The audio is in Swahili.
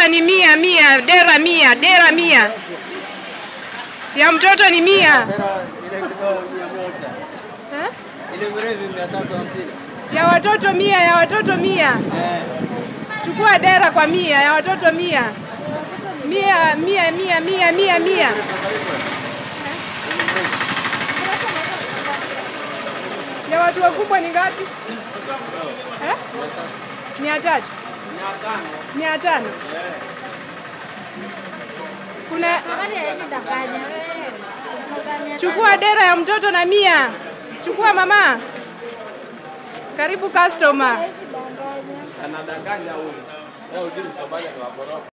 ni mia mia, dera mia, dera mia. Ya mtoto ni mia. Eh? Ya watoto mia, ya watoto mia. Chukua dera kwa mia, ya watoto mia. Mia, mia, mia, mia, mia, mia. Ya watu wakubwa ni ngapi? Eh? Mia tatu. Mia tano. Kuna chukua dera ya mtoto na mia. Chukua mama. Karibu customer. Anadanganya huyu. Leo ujue msomali ni waboroka.